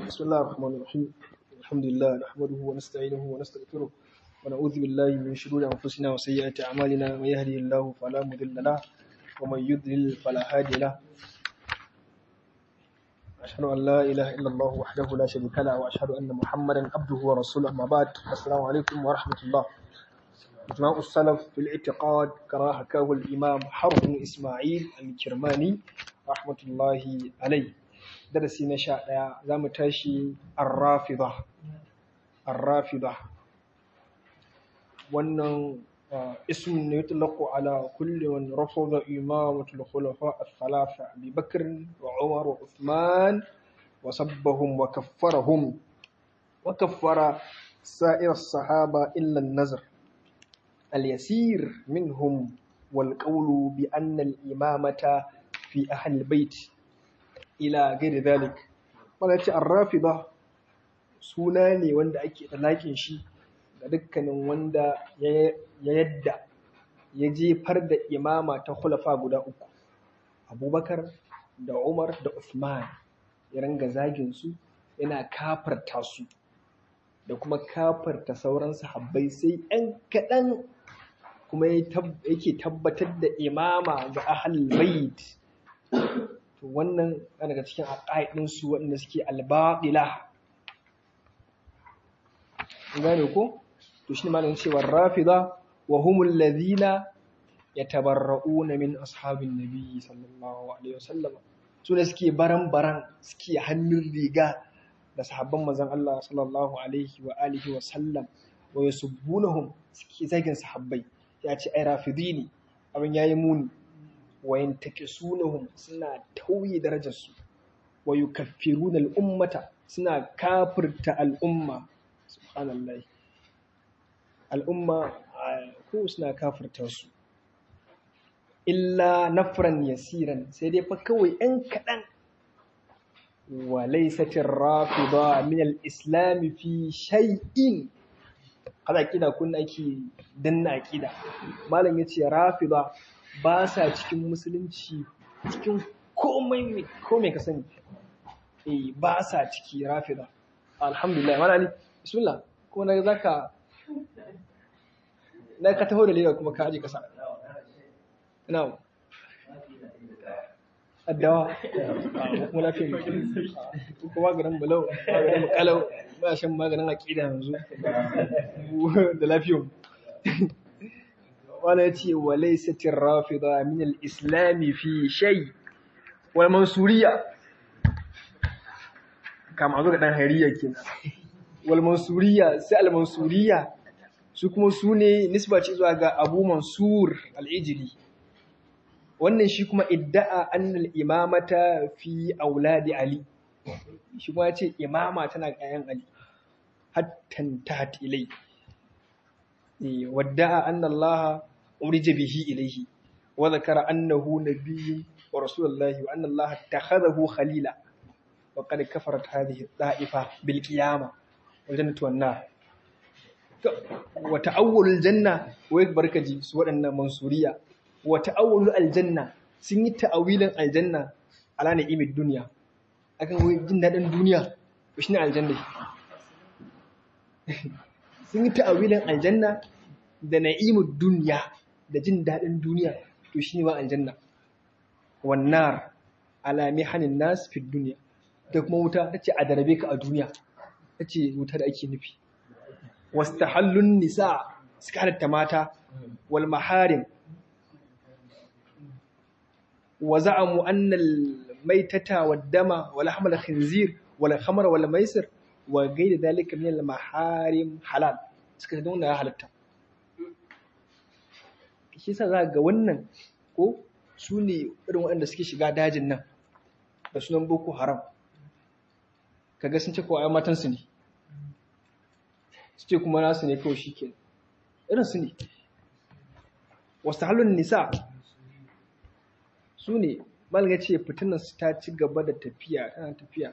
بسم الله الرحمن الرحيم الحمد لله نحمده ونستعينه ونستغفره ونعوذ بالله من شرور أنفسنا وسيئات أعمالنا من يهده الله فلا مضل له ومن يضلل فلا هادي له أشهد أن لا إله إلا الله وحده لا شريك له وأشهد أن محمدا عبده ورسوله أما بعد السلام عليكم ورحمة الله إجماع السلف في الاعتقاد كما حكاه الإمام حرب بن إسماعيل الكرماني رحمة الله عليه درسي نشاء زام تاشي الرافضة الرافضة wannan اسم يطلق على كل من رفض إمامة الخلفاء الثلاثة أبي بكر وعمر وعثمان وسبهم وكفرهم وكفر سائر الصحابة إلا النزر اليسير منهم والقول بأن الإمامة في أهل البيت إلى غير ذلك ولكن الرافضة سوناني wanda ake talakin shi ga dukkanin wanda ya yadda ya jefar da imama ta khulafa guda uku abubakar da umar da usman ya ranga zagin su yana kafarta su da kuma kafarta sauran sahabbai sai ɗan kaɗan kuma yake tabbatar da imama ga ahal bait to wannan daga cikin aqaidin su waɗanda suke albaqila gane ko to shine malamin cewa rafida wa humul ladhina yatabarra'una min ashabin nabi sallallahu alaihi wasallam su ne suke baran baran suke hannun riga da sahabban manzon Allah sallallahu alaihi wa alihi wa sallam wa yasubbunahum suke zagin sahabbai ya ce ai rafidi ne abin yayi muni wa yantakisunahum suna tauye darajar su wa yukaffiruna al-ummata suna kafirta al'umma subhanallahi al'umma ko suna kafirta su illa nafran yasiran sai dai fa kawai ɗan kaɗan wa laysatir rafida min al-islam fi shay'in kada aqida kun ake danna aqida malam yace rafida ba sa cikin musulunci cikin komai komai ka sani eh ba sa ciki rafida alhamdulillah malali bismillah ko na zaka na ka taho da leda kuma ka aje kasa ina addawa kuma lafiya mutum kuma maganin balau maganin makalau ba shan maganin aƙida yanzu da lafiyar wani ya ce wa laisatin rafida min al-islami fi shay wal mansuriya kama zo ga dan hariya kenan wal mansuriya sai al mansuriya su kuma su ne nisba ce zuwa ga abu mansur al-ijli wannan shi kuma idda'a annal imamata fi auladi ali shi kuma ce imama tana kayan ali hattan tahat ilai wadda'a anna Allah urija bihi ilaihi wa zakara annahu nabiyyun wa rasulullahi wa anna Allah takhadahu khalila wa qad kafarat hadhihi da'ifa bil qiyamah wal jannatu wan nar wa ta'awwalul janna wa barkaji su waɗannan mansuriya wa ta'awwalul aljanna sun yi ta'awilin aljanna ala ni'imid duniya akan wai jin daɗin duniya to shine aljanna sun yi ta'awilin aljanna da na'imud duniya da jin daɗin duniya to shine ba aljanna wannar ala mihanin nas fi duniya da kuma wuta tace a darabe ka a duniya tace wuta da ake nufi wastahallun nisa suka halatta mata wal maharim wa za'amu anna al-maitata wad-dama wa lahma al-khinzir wal khamr wal maisir wa ghayr dhalika min al-maharim halal suka nuna ya halatta shi yasa za ga wannan ko su ne irin waɗanda suke shiga dajin nan da sunan boko haram kaga sun ce ko ai matan su ne su ce kuma nasu ne kawai shikenan irin su ne wasu halin nisa su ne malga ce fitinansu ta ci gaba da tafiya tana tafiya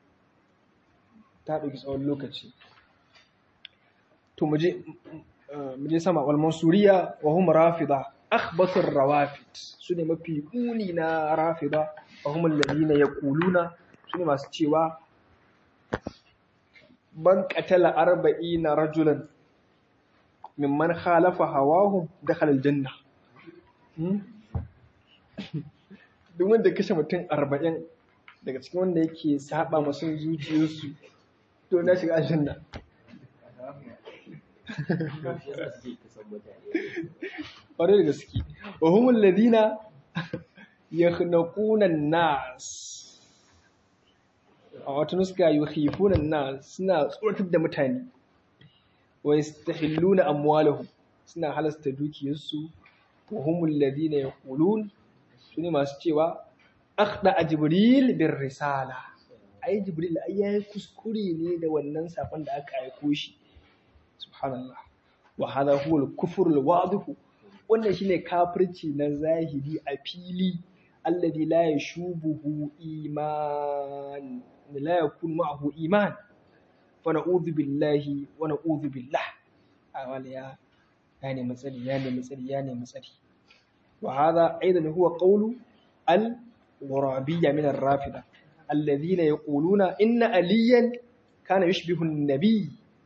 ta ɗauki tsawon lokaci to muje sama wal mansuriya wa hum rafida akhbathur rawafid su ne mafi kuni na rafida wa hum alladhina yaquluna su ne masu cewa ban qatala arba'ina rajulan mimman khalafa hawahum dakhala aljanna duk wanda kashe mutum arba'in daga cikin wanda yake saba masu zuciyarsu to na shiga aljanna ƙwarai da gaske wa humul ladina yakhnaquna nas a wata nuska yukhifuna nas suna tsoratar da mutane wa yastahilluna amwalahum suna halasta dukiyarsu wa humul ladina yaqulun sune masu cewa akhda jibril bir risala ai jibril ai yayi kuskure ne da wannan sakon da aka aiko shi subhanallah wa hadha huwa al-kufr al-wadih wannan shine kafirci na zahiri a fili alladhi la yashubuhu iman la yakun ma'ahu iman fa na'udhu billahi wa na'udhu billah awal ya ya ne matsari ya ne matsari ya ne matsari wa hadha aidan huwa qawlu al-ghurabiyya min ar-rafida alladhina yaquluna inna aliyan kana yushbihu an-nabiy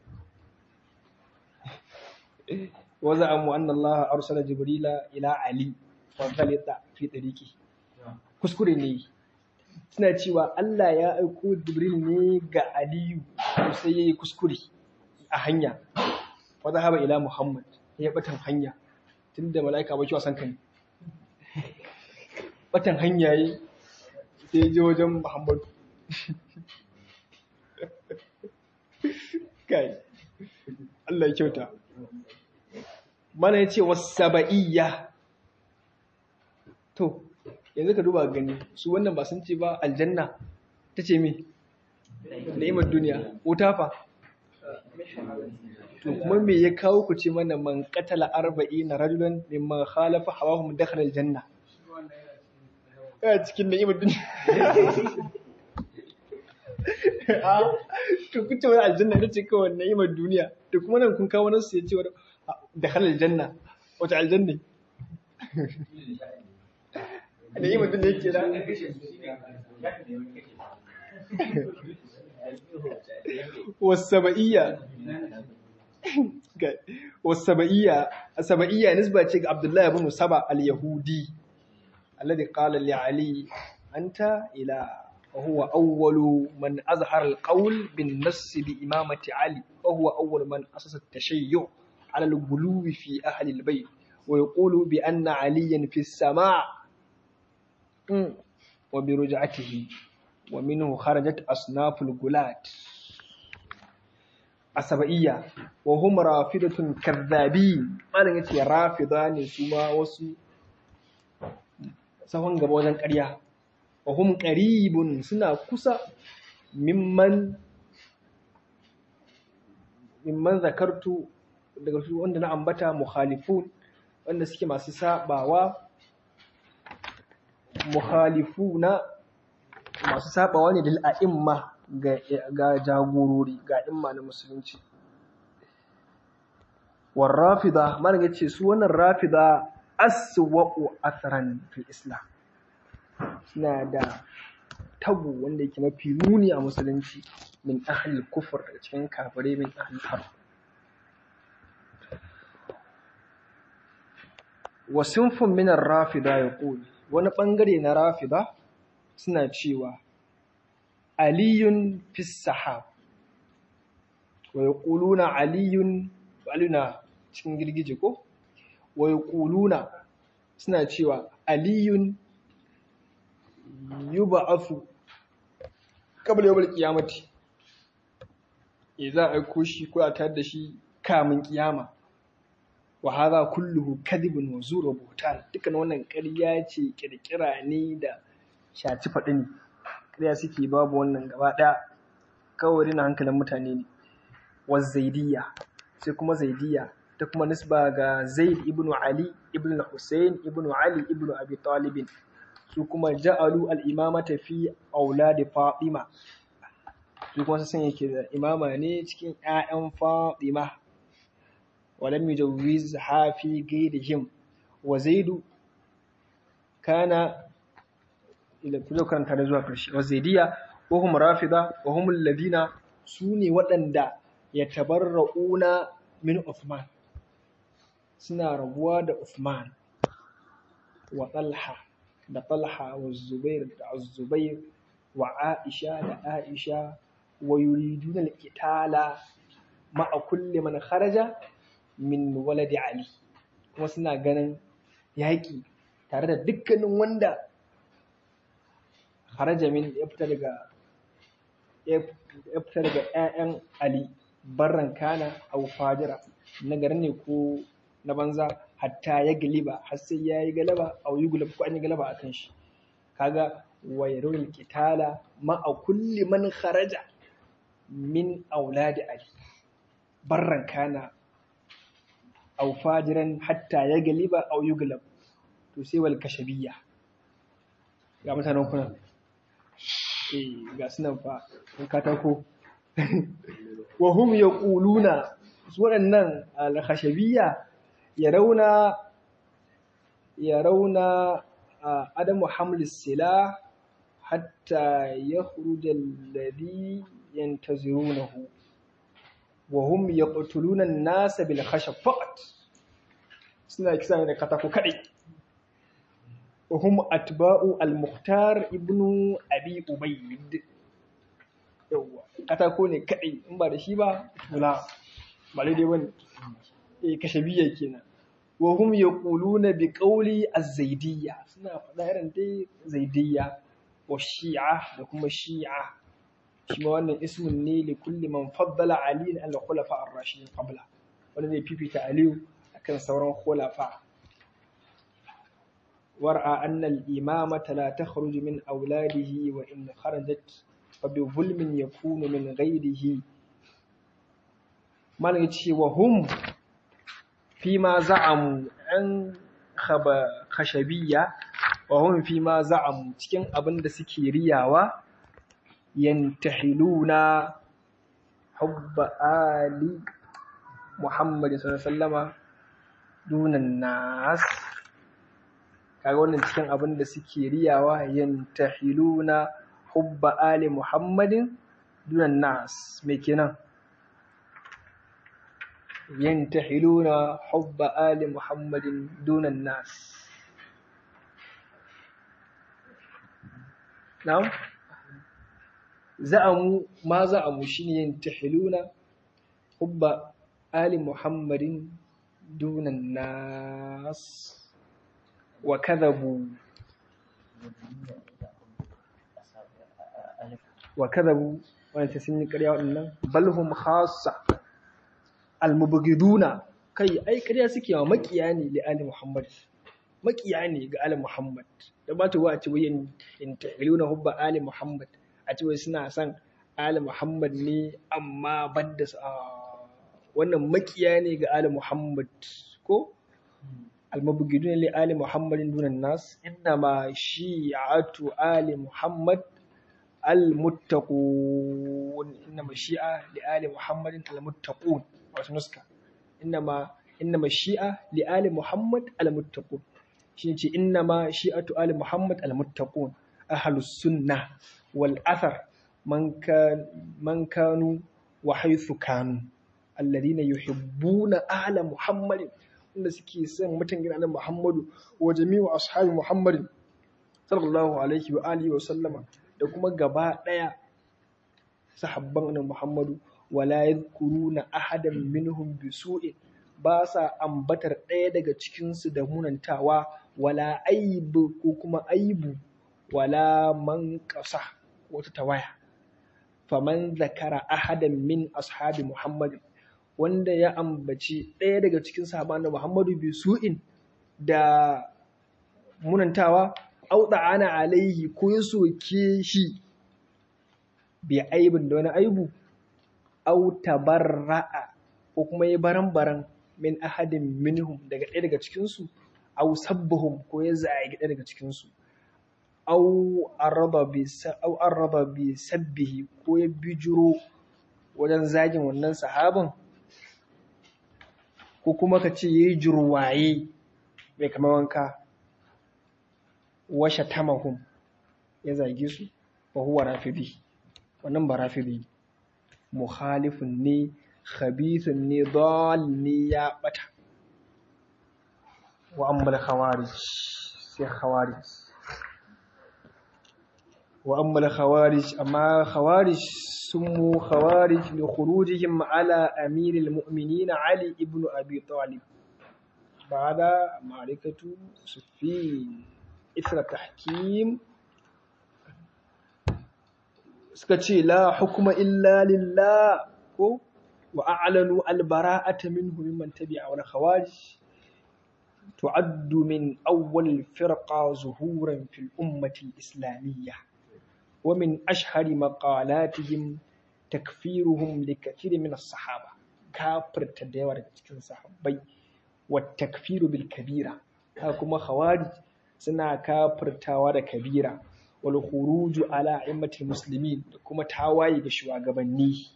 وزعموا أن الله أرسل جبريل إلى علي فغلط في طريقه kuskure ne suna cewa Allah ya aiko Jibril ne ga Aliyu sai yayi kuskure a hanya wa zahaba ila Muhammad ya batan hanya tunda malaika ba kiwa san kan batan hanya yi sai ya je wajen Muhammad kai Allah ya kyauta mana ya ce wasaba'iyya to yanzu ka duba gani su wannan ba sun ce ba aljanna ta ce mi ni'imar duniya wuta fa to kuma me ya kawo ku ce mana man qatala arba'ina rajulan mimman khalafa hawahum dakhala aljanna a cikin ni'imar duniya to kun ce wani aljanna ita ce kawai ni'imar duniya to kuma nan kun kawo nasu ya ce wani dakhala aljanna wata aljanna ni'imar duniya yake da wasaba'iyya wasaba'iyya asaba'iyya nisba ce ga Abdullahi ibn Saba al-Yahudi alladhi qala li Ali anta ila وهو أول من أظهر القول بالنص بإمامة علي وهو أول من أسس التشيع على الغلو في أهل البيت ويقول بأن عليا في السماء وبرجعته ومنه خرجت أصناف الغلاة السبعية وهم رافضة كذابين ما نجي رافضان سما وسو سوان غبوزن قريا wahum qaribun suna kusa mimman mimman zakartu daga su wanda na ambata mukhalifun wanda suke masu sabawa mukhalifuna masu sabawa ne dal a'imma ga ga jagorori ga imma na musulunci war rafida malan yace su wannan rafida aswa'u athran fil islam suna da tabu wanda yake mafi muni a musulunci min ahlil kufur daga cikin kafirai min ahlil harb wa sinfun min ar-rafida yaqul wani bangare na rafida suna cewa aliyun fi sahab wa yaquluna aliyun aluna cikin girgije ko wa yaquluna suna cewa aliyun yub'athu qabla yawm al-qiyamati idza aiko shi ko a tar da shi kamun kiyama wa hadha kulluhu kadhibun wa zur wa buhtan dukkan wannan ƙarya ce kirkira ne da shaci faɗi ne ƙarya suke babu wannan gaba ɗaya kawai rina hankalin mutane ne wa zaidiyya sai kuma zaidiyya ta kuma nisba ga zaid ibn ali ibn hussein ibn ali ibn abi talibin su kuma ja'alu al-imamata fi auladi Fatima su kuma sun yake da imama ne cikin ƴaƴan Fatima walam yujawwiz hafi gairihim wa zaidu kana ila kulo karanta da zuwa karshe wa zaidiya wa hum rafida wa hum alladhina su ne waɗanda ya tabarra'una min Uthman suna rabuwa da Uthman wa Talha da Talha wa Zubair da Zubair wa Aisha da Aisha wa yuriduna al-qitala ma'a kulli man kharaja min waladi Ali kuma suna ganin yaƙi tare da dukkanin wanda kharaja min ya fita daga ya fita daga ƴaƴan Ali barran kana aw fajira na garin ne ko na banza hatta ya galiba har sai yayi galaba aw yi gulab ko an yi galaba akan shi kaga wa yarul qitala ma'a kulli man kharaja min auladi Ali barran kana aw fajiran hatta ya galiba aw yuglab to sai wal kashabiyya ga mutanen kuna eh ga sunan fa in katako wa hum yaquluna su waɗannan al khashabiyya yarawna yarawna adamu hamlis sila hatta yakhruja alladhi yantazirunahu وهم يقتلون الناس بالخشب فقط suna kisa ne da katako kadai وهم أتباع المختار ابن أبي أبيد yawa katako ne kadai in ba da shi ba wala ba daidai bane eh kashabiyya kenan wa hum yaquluna bi qawli az-zaidiyya suna faɗa irin dai zaidiyya wa shi'a da kuma shi'a shi ma wannan ismun ne li kulli man faddala ali al khulafa ar-rashidin qabla wanda zai fifita aliyu akan sauran khulafa war'a anna al-imamata la takhruju min awladihi wa in kharajat fa bi zulmin yakunu min ghayrihi malan yace wa hum fi ma za'amu an khaba khashabiyya wa hum fi ma za'amu cikin abin da suke riyawa yantahiluna hubba ali Muhammad sallallahu alaihi wasallama dunan nas kaga wannan cikin abin da suke riyawa yantahiluna hubba ali Muhammadin dunan nas me kenan yantahiluna hubba ali Muhammadin dunan nas na'am za'amu ma za'amu shine yantahiluna hubba ali muhammadin dunan nas wa kadhabu wa kadhabu wanda sun yi ƙarya waɗannan balhum khassa almubghiduna kai ai ƙarya suke wa makiya ne li ali muhammad makiya ne ga ali muhammad da ba ta wa a ce wayan yantahiluna hubba ali muhammad a ce wai suna son Ali Muhammad ne amma badda wannan makiya ne ga Ali Muhammad ko almabugidun li Ali Muhammadin dunan nas inna ma shi'atu Ali Muhammad almuttaqun inna ma shi'a li Ali Muhammadin almuttaqun wasu nuska inna ma inna ma shi'a li Ali Muhammad almuttaqun shi ce inna ma shi'atu Ali Muhammad almuttaqun ahlus sunnah والأثر من كان من كانوا وحيث كانوا الذين يحبون أهل محمد wanda suke son mutan gidan Muhammadu wa jami'u ashabi Muhammadin sallallahu alaihi wa alihi wa sallama da kuma gaba daya sahabban annabi Muhammadu wala yadhkuruna ahadan minhum bisu'in ba sa ambatar ɗaya daga cikin su da munantawa wala aibu ko kuma aibu wala man qasa wata tawaya faman zakara ahadan min ashabi muhammadin wanda ya ambaci ɗaya daga cikin sahaban da muhammadu bi su'in da munantawa auɗa ana alaihi ko ya soke shi bi aibin da wani aibu au tabarra'a ko kuma ya baran-baran min ahadin minhum daga ɗaya daga cikinsu au sabbahum ko ya zagi ɗaya daga cikinsu au arraba bi sabbihi ko ya bijiro wajen zagin wannan sahabin ko kuma ka ce yayi jirwaye mai kamar wanka washa tamahum ya zage su wa huwa rafidi wannan ba rafidi mukhalifun ne khabithun ne dal ne ya bata wa ammal khawarij sai khawarij wa ammal khawarij amma khawarij سموا خوارج لخروجهم على أمير المؤمنين علي ابن أبي طالب بعد معركة صفين إثر تحكيم سكتشي لا حكم إلا لله وأعلنوا البراءة منه ممن تبع والخوارج تعد من أول الفرقة ظهورا في الأمة الإسلامية ومن أشهر مقالاتهم تكفيرهم لكثير من الصحابة كافر تدور cikin sahabbai والتكفير بالكبيرة كما خوارج suna kafirtawa da kabira wal khuruju ala a'immatil muslimin da kuma tawaye ga shugabanni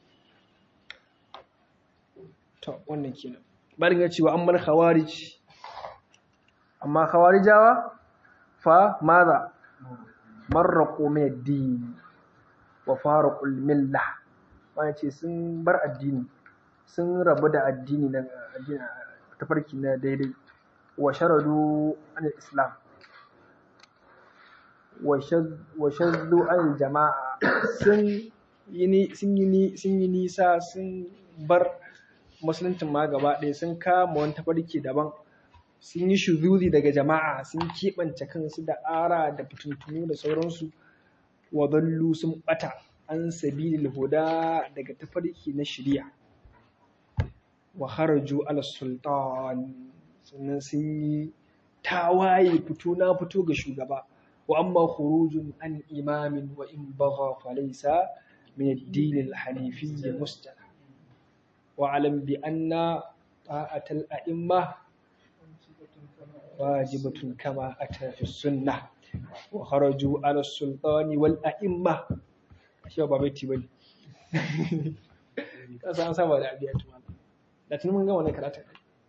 to wannan kenan barin ya cewa amman khawarij amma khawarijawa fa maza marraqu min ad-din wa faraqu al-millah wani ce sun bar addini sun rabu da addini na addini tafarki na daidai wa sharadu an islam wa shaddu an jama'a sun yi sun yi nisa sun bar musuluncin ma gaba ɗaya sun kama wani tafarki daban sun yi shuzuzi daga jama'a sun keɓance kansu da ara da fitintunu da sauransu wa dallu sun ɓata an sabilil huda daga tafarki na shirya wa haraju ala sultan sannan sun yi tawaye fito na fito ga shugaba wa amma khurujun an imamin wa in bagha falaysa min ad-din al-hanifi mustala wa alam bi anna ta'atal a'imma واجبة كما أتى في السنة وخرجوا على السلطان والأئمة shi ba baiti bane kasa an saba da abiya tuma da tun mun ga wannan karatun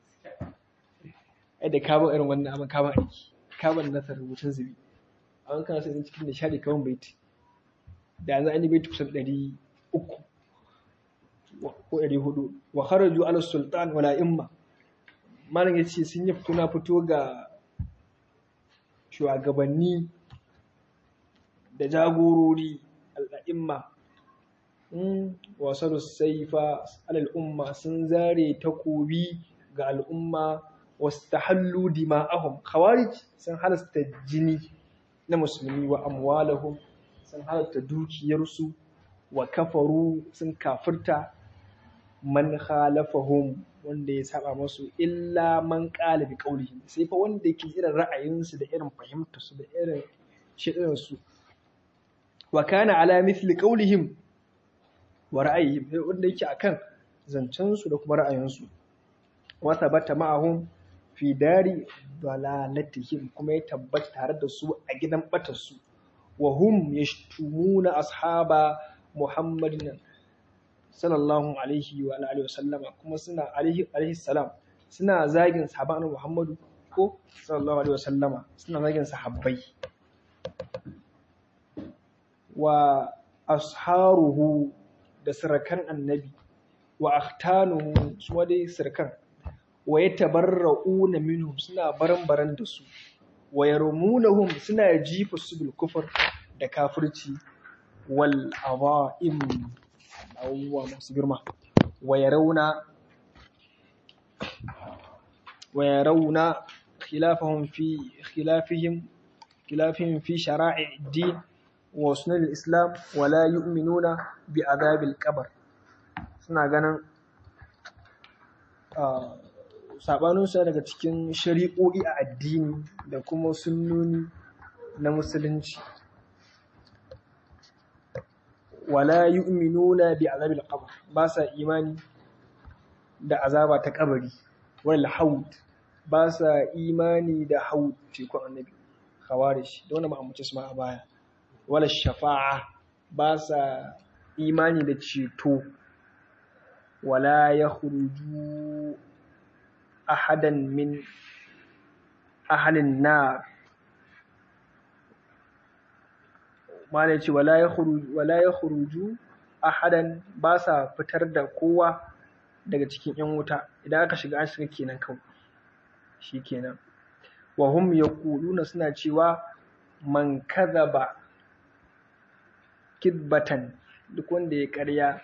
ai da ka ba irin wannan abin ka ba aiki ka ba nasar rubutun zubi an kana sai cikin nishadi kawai baiti da yanzu an yi baiti kusan ɗari uku ko ɗari hudu wa kharaju ala sultan wala imma malam ya ce sun yi fito na fito ga shugabanni da jagorori al'a'imma wasu saifa al'umma sun zare takobi ga al'umma wasu ta hallu dima'ahum khawarij sun halasta jini na musulmi wa amwalahum sun halasta dukiyarsu wa kafaru sun kafirta man khalafahum wanda ya saba masu illa man qala bi qawlihi sai fa wanda yake irin ra'ayinsu da irin fahimtarsu da irin shirin su wa kana ala mithli qawlihim wa ra'ayihim wanda yake akan zancen su da kuma ra'ayinsu wa thabata ma'ahum fi dari dalalatihim kuma ya tabbata tare da su a gidan batar su wa hum yashtumuna ashaba muhammadin sallallahu alaihi wa alihi wasallama kuma suna alaihi alaihi salam suna zagin sahaban Muhammadu ko sallallahu alaihi wasallama suna zagin sahabbai wa asharuhu da sirakan annabi wa akhtanuhu su dai sirkan wa yatabarra'una minhum suna baran-baran da su wa yarmunahum suna jifa su bil kufr da kafirci wal awa'im abubuwa masu girma wa rauna wa yarawna khilafahum fi khilafihim khilafihim fi shara'i ad-din wa sunan al-islam wa la yu'minuna bi adhab al-qabr suna ganin sabanin su daga cikin shari'o'i a addini da kuma sunnoni na musulunci wala yu'minuna bi azabil qabr ba sa imani da azaba ta kabari wal haud ba sa imani da haud ce ko annabi khawarij da wannan ma'amuce su ma a baya wala shafa'a ba sa imani da ceto wala yakhruju ahadan min ahalin nar mana ce wala ya khuruju ahadan ba sa fitar da kowa daga cikin yan wuta idan aka shiga an shiga kenan kawai shi kenan wa hum yaquluna suna cewa man kadhaba kidbatan duk wanda ya karya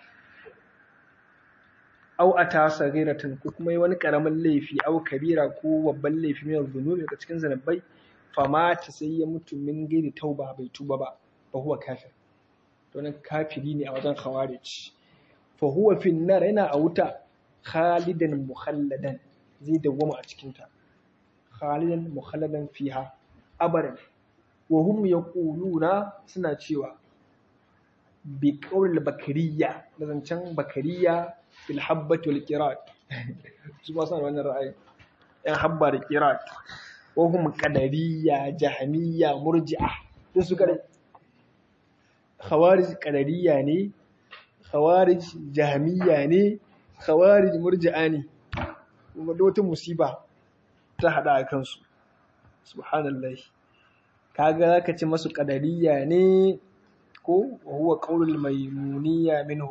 au ata sagiratan ko kuma yi wani karamin laifi au kabira ko babban laifi mai zunubi daga cikin zanabai famata sai ya mutu min gairi tauba bai tuba ba fa huwa kafir to nan kafiri ne a wajen khawarij fa huwa fi nar yana a wuta khalidan mukhalladan zai dawwama a cikin ta khalidan mukhalladan fiha abadan wa hum yaquluna suna cewa bi qawl bakariya da zancen bakariya fil habbati wal qirat su ba san wannan ra'ayi yan habba da qirat wa hum qadariyya jahmiyya murji'a duk su kare khawarij qadariyya ne khawarij jahmiyya ne khawarij murji'a ne kuma da wata musiba ta hada a kansu subhanallahi kaga zaka ce masu qadariyya ne ko wa huwa qaulul maimuniyya minhum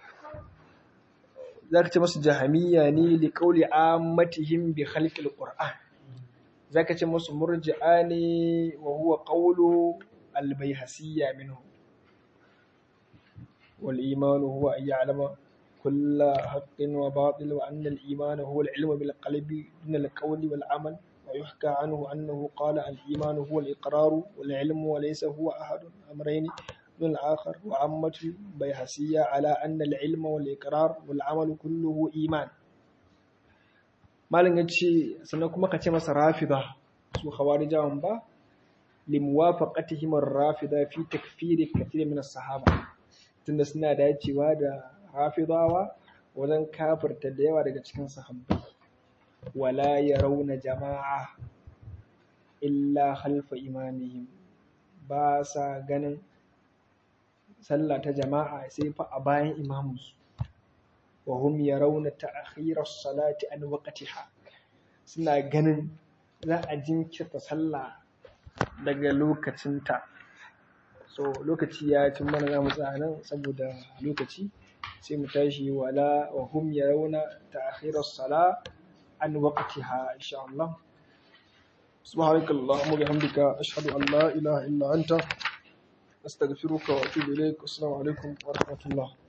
zaka ce masu jahamiyya ne li qauli ammatihim bi khalqil qur'an zaka ce masu murji'a ne wa huwa qaulu al bayhasiyya minhum wal iman huwa an ya'lama kull haqqin wa batil wa anna al iman huwa al ilmu bil qalbi dun al qawli wal amal ويحكى عنه أنه قال الإيمان هو الإقرار والعلم وليس هو أحد أمرين من الآخر وعمة البيهسية على أن العلم والإقرار والعمل كله إيمان malin ya ce sannan kuma ka ce masa rafida su khawarijawan ba limuwafaqatihim ar-rafida fi takfiri kathir min as-sahaba tunda suna dacewa da rafidawa wajen kafirta da yawa daga cikin sahabbai wala yarawna jama'a illa khalfa imamihim ba sa ganin sallah ta jama'a sai fa a bayan imamunsu wa hum yarawna ta'khira as-salati an waqtiha suna ganin za a jinkirta sallah daga lokacinta so lokaci ya cin mana za mu tsaya nan saboda lokaci sai mu tashi wala wa hum yarawna ta'khira as-sala an waqtiha insha Allah سبحانك اللهم وبحمدك أشهد أن لا إله إلا أنت أستغفرك وأتوب إليك والسلام عليكم ورحمة الله